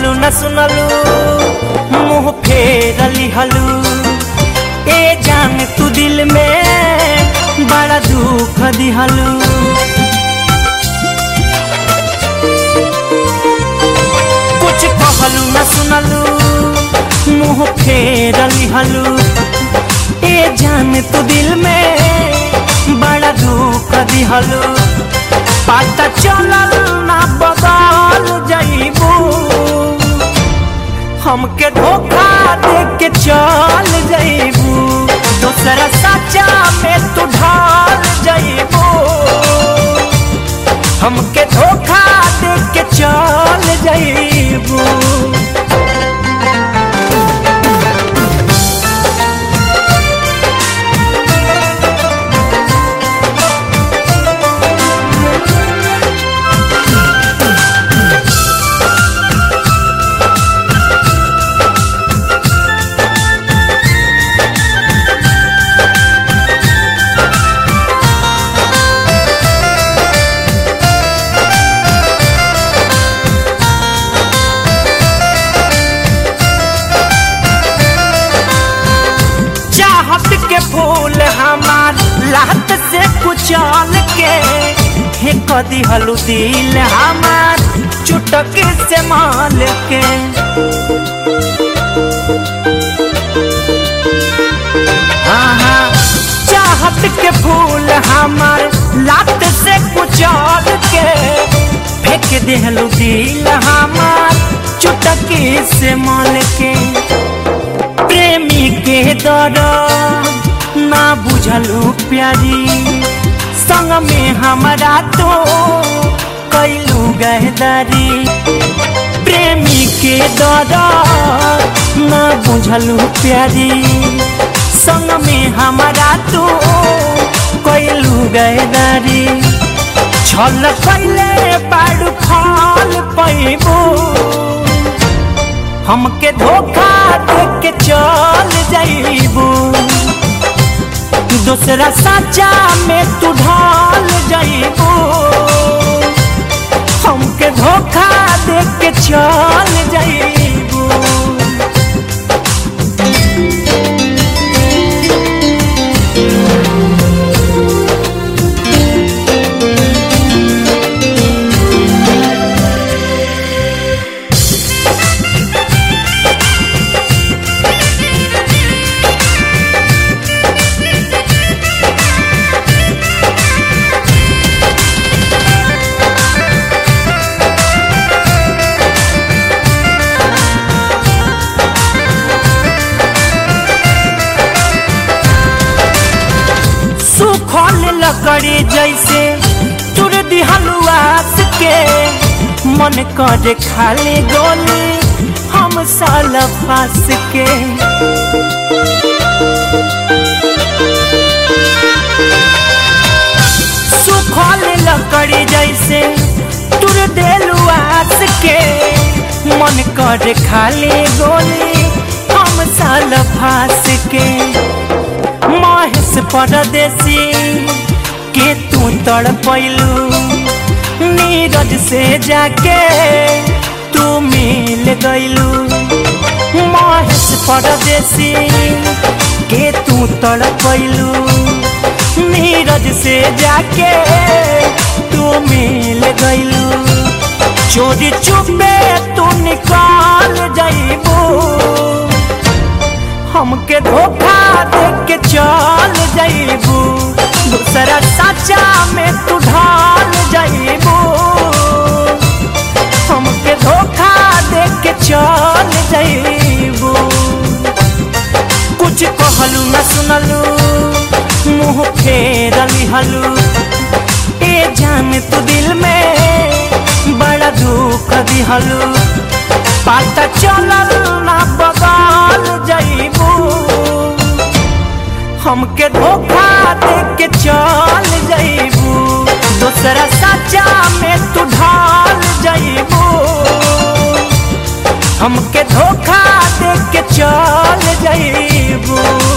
कहलू न सुनलू मुंह फेर लिहलू ए जान तू दिल में बड़ा दुख दिहलू कुछ कहलू न सुनलू मुंह फेर लिहलू ए जान तू दिल में बड़ा दुख दिहलू पता चलल ना बदल जाइबू हमके धोखा दे के चल जाइबू दूसरा सच्चा में तू ढाल जाइबू हमके धोखा दे के चल जाइबू चाहत के फूल हमार लात से कुचल के हे कदी हलू दिल हमार चुटक से माल के हाँ हाँ चाहत के फूल हमार लात से कुचल के फेंक देहलू दिल हमार चुटक से माल के प्रेमी के दर ना बुझलू प्यारी संग में हमारा तो कैलू गहदारी प्रेमी के दर ना बुझलू प्यारी संग में हमारा तो कैलू गहदारी छल कैले बाड़ू फल पैबू हमके धोखा दे के चल जाइबू दूसरा सच्चा में तू ढाल जाइबू हमके धोखा दे के चल जाइबू सुखल लकड़ी जैसे तुर दिहलुआस के मन करे खाली गोली हम साल फास के सुखल लकड़ी जैसे तुर दिलुआस के मन करे खाली गोली हम साल फास के महेश परदेसी के तू तड़ पैलू नीरज से जाके तू मिल गईलू महेश परदेसी के तू तड़ पैलू नीरज से जाके तू मिल गईलू चोरी चुपे तू निकाल जाइबू हमके धोखा दे के चल जाइबू दूसरा सच्चा में तू ढाल जाइबू हमके धोखा दे के चल जाइबू कुछ कहलू न सुनलू मुंह फेर लिहलू ए जान तू दिल में बड़ा दुख दिहलू पता चलल ना बदल जाइबू हमके धोखा दे के चल जाइबू दूसरा सच्चा में तू ढाल जाइबू हमके धोखा दे के चल जाइबू